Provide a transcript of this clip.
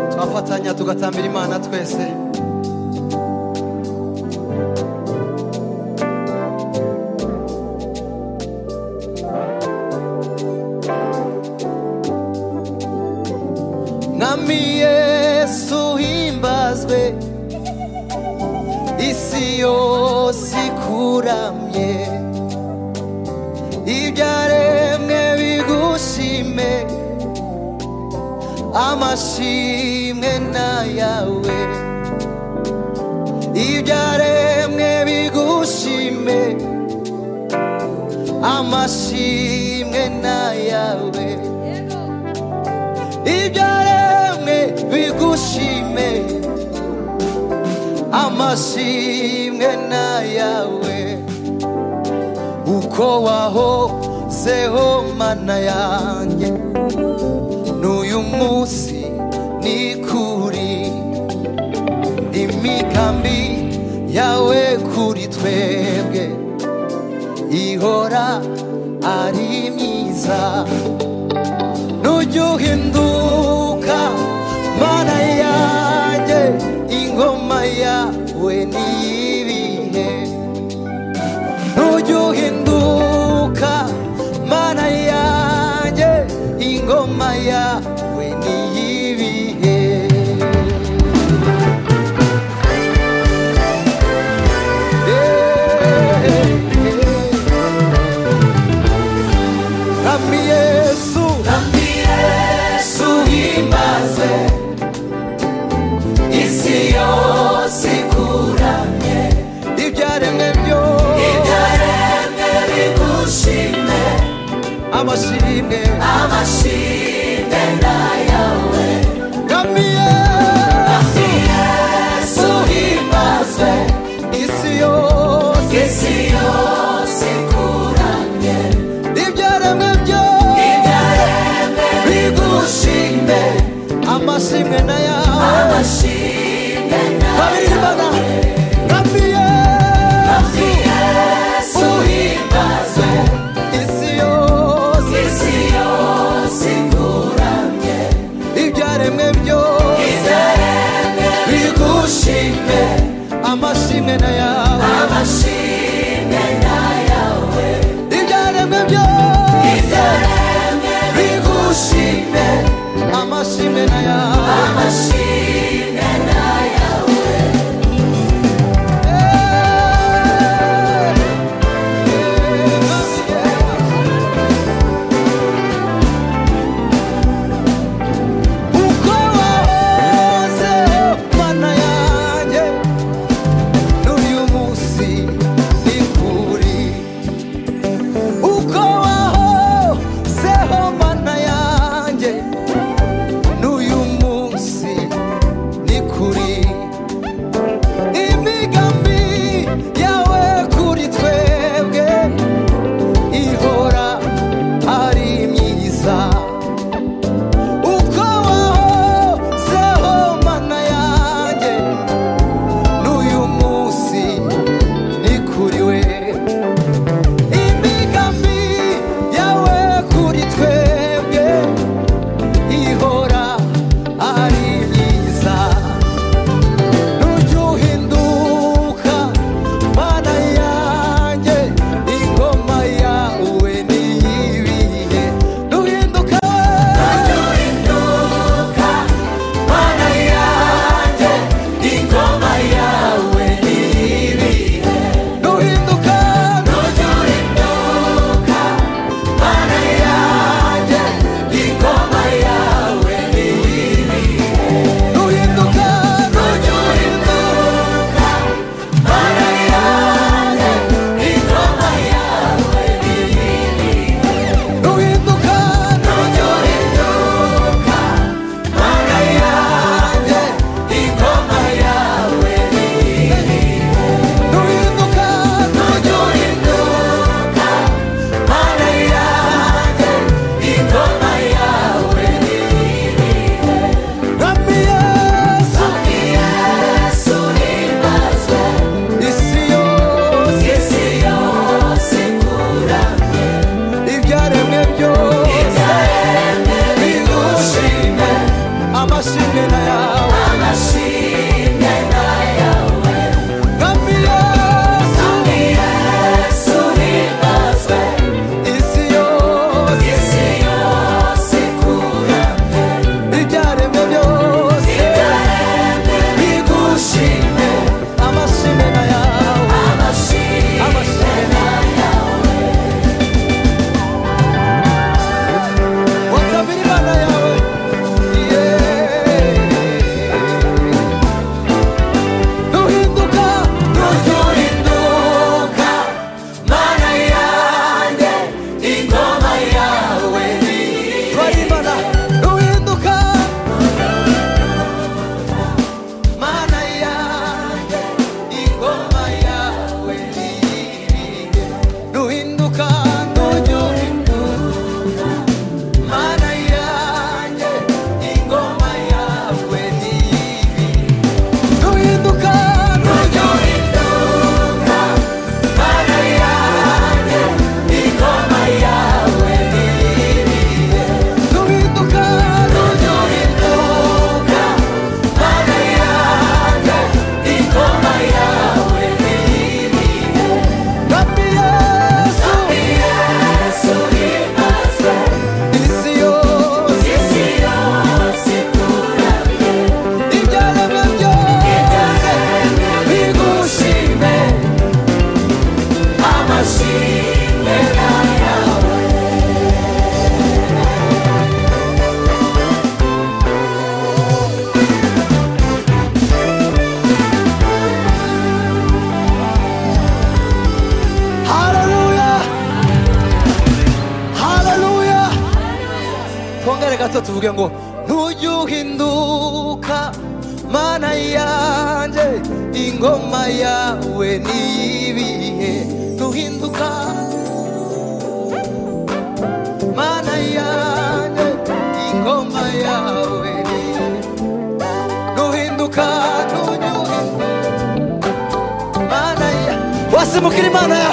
tugafatanya tugatambira imana twese mwami yesu uhimbazwe isi yose ikuramye ibyaremwe bigushime amashimwe n'ayawe ibyaremwe bigushime amashimwe n'ayawe ibyaremwe bigushime amashimwe n'ayawe uko wahozeho mana yanjye n'uyu munsi ni kuri imigambi yawe kuri twebwe ihora ari myiza nujya uhinduka mana yanjye ingoma yawe niyibihe nujya uhinduka mana yanjye ingoma yawe niyibihe Rami Yesu Kandi Yesu uhimbaze, isi yose ikuramye, ibyaremwe byose ibyaremwe bigushime, amashimwe amashimwe n'ayawe. Rami Yesu Kandi Yesu uhimbazwe, isi yose isi yose ikuramye, ibyaremwe byose ibyaremwe bigushime, amashimwe na yawe amashimwe babiri n'ayawe. mana Rami Yesu Yesu uhimbazwe, isi yose isi yose ikuramye ibyaremwe byose ibyaremwe bigushime amashimwe na yawe amashimwe n'ayawe ibyaremwe byose ibyaremwe bigushime amashimwe na yawe amashimwe n'ayawe Uko wahoze mana yanjye n'uyu munsi ni kuri Uko wahozeho mana yanjye n'uyu munsi natwe tuvuge ngo ntujye uhinduka mana yanjye ingoma yawe ni ibihe ntuhinduka mana yanjye ingoma yawe ni ntuhinduka ntujye uhinduka mana ya wasimukira imana ya